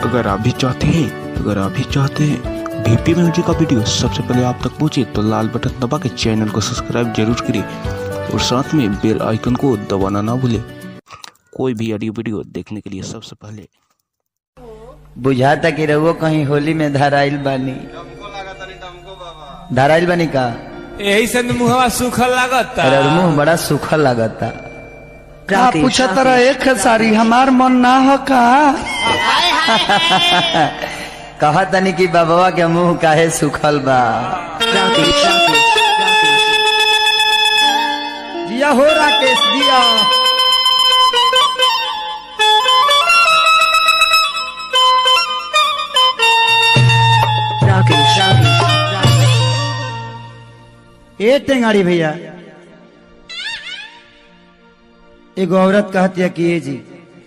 अगर आप भी चाहते हैं अगर आप भी चाहते हैं बीपी म्यूजिक का वीडियो सबसे पहले आप तक पहुंचे तो लाल बटन दबा के चैनल को सब्सक्राइब जरूर करें और साथ में बेल आइकन को दबाना ना भूलें कोई भी ऑडियो वीडियो देखने के लिए सबसे पहले बुझाता कि रहुओ कहीं होली में धराइल बानी धराइल बानी का यही से न मुहवा सूखल लागता अरे मुंह बड़ा सूखा लागता का पूछा तरह एक सारी हमार मन ना हो का कहा तनी कि बाबा के मुंह काहे सूखल बा जिया हो राकेश जिया ए टेंगाड़ी भैया एगो औरत कहती है कि ये जी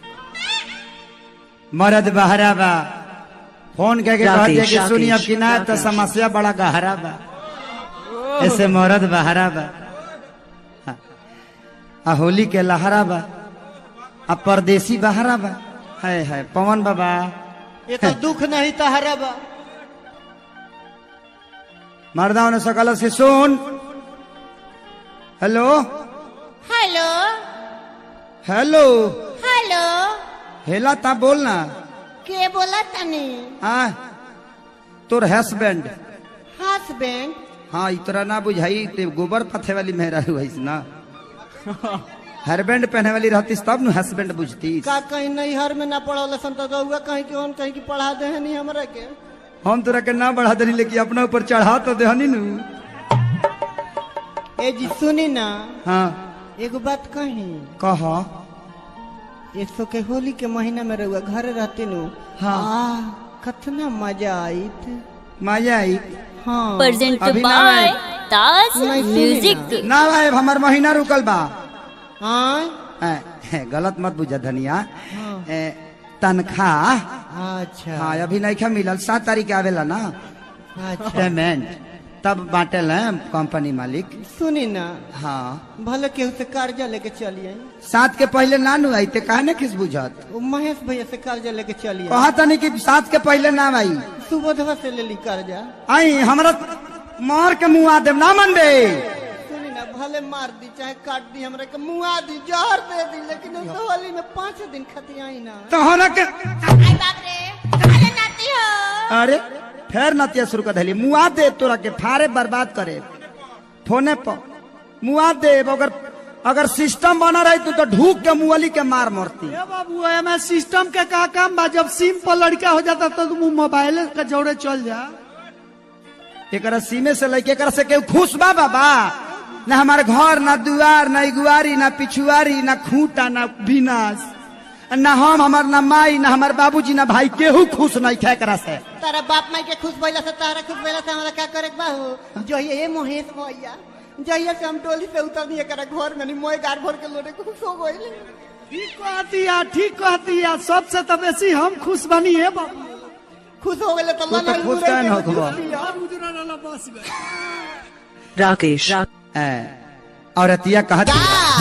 मर्द बहरा बा फोन कह के कहती है कि सुनी अब कि ना तो समस्या बड़ा गहरा बा ऐसे मर्द बहरा बा हाँ। आ होली के लहरा बा आ परदेसी बहरा बा है है पवन बाबा ये तो दुख नहीं तहरा बा मर्दाओं ने सकल से सुन हेलो हेलो हेलो हेलो हेला ता बोलना के बोला तनी आ तोर हस्बैंड हस्बैंड हाँ इतरा ना बुझाई ते गोबर पथे वाली मेहरा हुई ना हरबैंड पहने वाली रहती तब न हस्बैंड बुझती का कहीं नैहर में ना पढ़ल सन तो रउआ कहीं के on कहीं की पढ़ा दे नहीं हमरा के हम तोरा के ना बढ़ा देनी लेकिन अपना ऊपर चढ़ा तो देहनी नु ए जी सुनी ना हाँ एगो बात कही कह एक सौ के होली के महीना में रउआ घर रहते नु हाँ। आह, कतना मजा आईत मजा आई हाँ प्रेजेंट अभी ना बाय आए। ताज नहीं सुनी म्यूजिक ना भाई हमार महीना रुकल बा हाँ ए, ए, गलत मत बुझा धनिया हाँ। ए, तनख्वाह अच्छा हाँ अभी नहीं खा मिलल सात तारीख के आवेला ना अच्छा पेमेंट तब बांटेल हैं कंपनी मालिक सुनी ना हाँ भले केहू से कर्जा लेके चलिए सात के पहले ना नु आई ते काहे ने किस बुझत वो महेश भैया से कर्जा लेके चलिए कहा तनी कि सात के पहले ना आई सुबोधवा से ले ली कर्जा आई हमरा मार के मुंह आ देव ना मन बे सुनी ना भले मार दी चाहे काट दी हमरा के मुआ दी जहर दे दी लेकिन उस होली में पाँच दिन खती आई ना तो होना के आई बाप रे अरे नाती हो अरे फेर नतिया शुरू कर दिली मुआ दे तोरा के फारे बर्बाद करे फोने पर मुआ दे अगर अगर सिस्टम बना रही तू तो ढूक के मुअली के मार मरती ए बाबू एमे सिस्टम के का काम बा जब सिम पर लड़का हो जाता तो तुम मोबाइल के जोड़े चल जा एकरा सीमे से लेके एकरा से केहू खुश बा बाबा न हमारे घर ना दुआर ना इगुआरी ना पिछुआरी ना खूंटा ना विनाश ना हम हमार ना माई ना हमार बाबूजी ना भाई केहू खुश नहीं खे एकरा से तारा बाप माई के खुश भइला से तारा खुश भइला से हमरा का करे के बा हो जो ये महेश भैया जहिया से हम टोली से उतरनी एकरा घर में नहीं मोए गार भर के लोटे खुश हो गइल ठीक कहती या ठीक कहती या सबसे तो बेसी हम खुश बनी है बाबू खुश हो गइले तो तू तो खुश काहे न होखबा? उजरा वाला बस में राकेश औरतिया कहती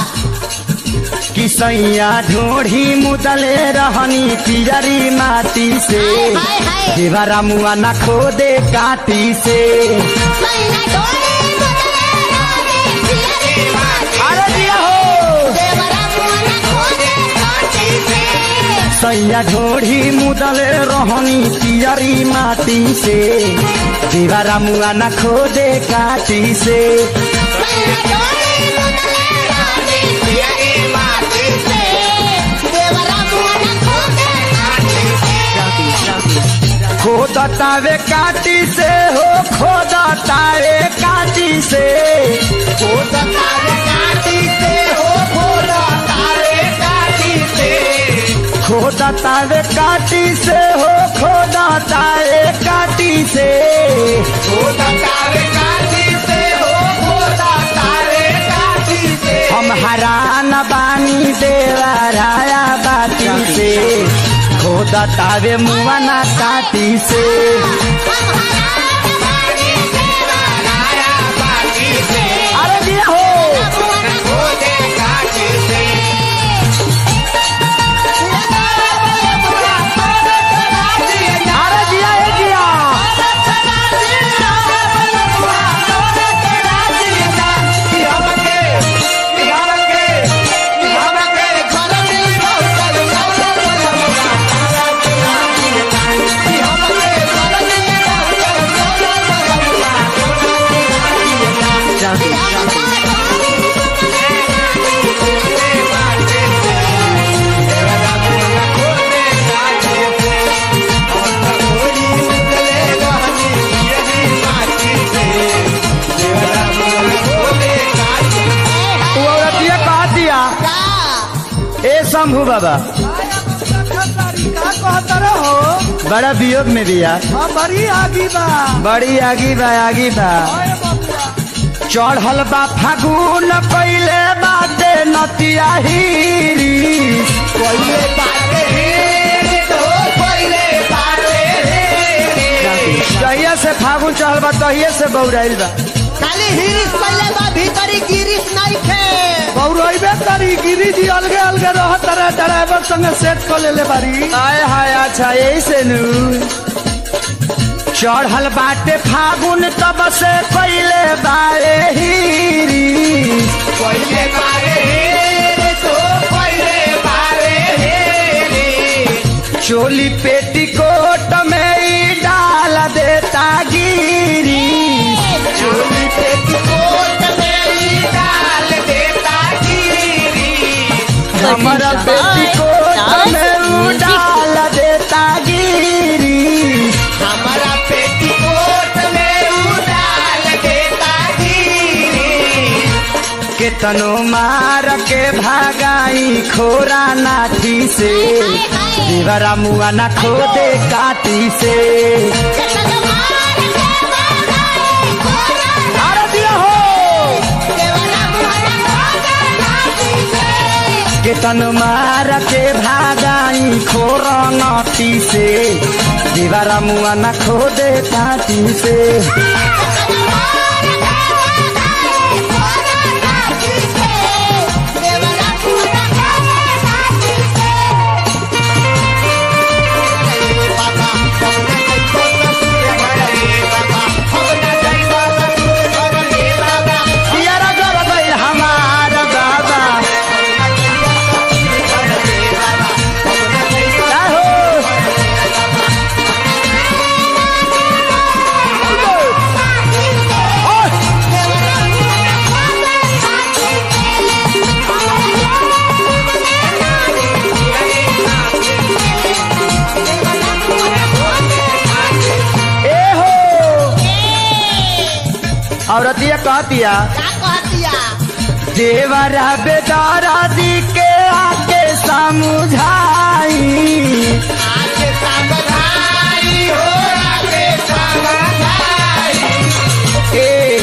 कि सैया ढोढ़ी मुदले रहनी पियरी माटी से हाय हाय देवरा मुआ न खोदे काटी से महीना डोले बदले रागे पियरी माटी अरे दिया हो देवरा मुआना खोदे काटी से सैया ढोढ़ी मुदले रहनी पियरी माटी से देवरा मुआ न खोदे काटी से महीना डोले बदले रागे पियरी माटी से देवरा मुआना खोदे काटी से खोदतावे काटी से हो खोदतावे काटी से खोदतावे काटी से हो खोदतावे काटी से खोदतावे काटी से हो खोदतावे काटी से खोदतावे काटी से हो खोदतावे काटी से हम हरान बानी देवा राया बाटी से खोदतावे मुआना काटी से अरे दिया हो मुआना शंभू बाबा का कहता रहो बड़ा वियोग में भी यार हाँ बड़ी आगी बा बड़ी आगी बा आगी बा ओए बबुआ चढ़ल बा फागुन कैले बाटे नतिया हीरी पहिले बाटे रे तो पहिले बाटे रे जहिया से फागुन चढ़ल बा तहिए से बौराइल बा खाली हिरिस पहले बा भीतरी गिरिस नहीं थे बौरइबे तारी गिरी जी अलगे अलगे रह तारा ड्राइवर संगे सेट कर लेले बारी आय हाय अच्छा यही से नु चढ़ल बाटे फागुन तब से कैले बारे हीरी पहिले बाटे रे तो पहिले बाटे रे चोली पेटी कोट में ही डाल देता गिरी चोली पे कोट मेरी डाल देता गिरी हमारा पेटी कोट में ऊ डाल देता गिरी हमारा पेटी कोट में ऊ डाल देता गिरी केतनो मार के भागाई खोरा नाठी से देवरा मुआ ना खोदे काटी से अरे दिया हो केतन मार के भागाई खोरा नाठी से देवरा मुआ ना खोदे काटी से पियरा जब गई हमार बाबा क्या हो ए हो औरतिया कहतिया देवरा बेदारा दी के आके समझाई आके समझाई हो आके समझाई ए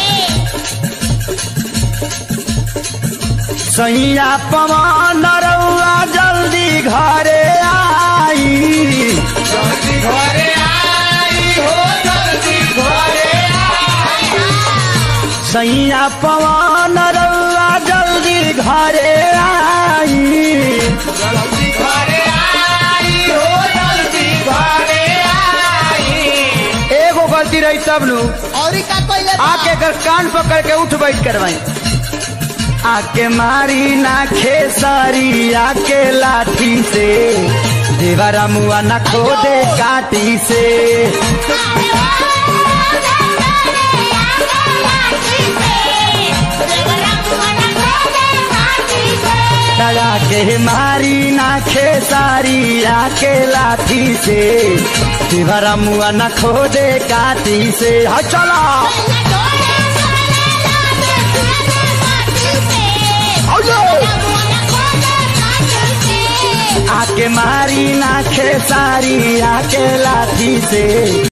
सैया पवन रउआ जल्दी घरे आई जल्दी घरे आई हो जल्दी घरे आई सैया पवन रउआ जल्दी घरे आई जल्दी घरे आई हो जल्दी घरे आई एगो गलती रही तब नु और का कोई आके कर कान पकड़ के उठ बैठ करवाई आके मारी ना खेसारी आके लाठी से देवरा मुआ ना खोदे काटी से दया के मारी ना खेसारी आके लाठी से देवरा मुआ ना खोदे काटी से हा चला आके मारी ना खेसारी आके लाठी से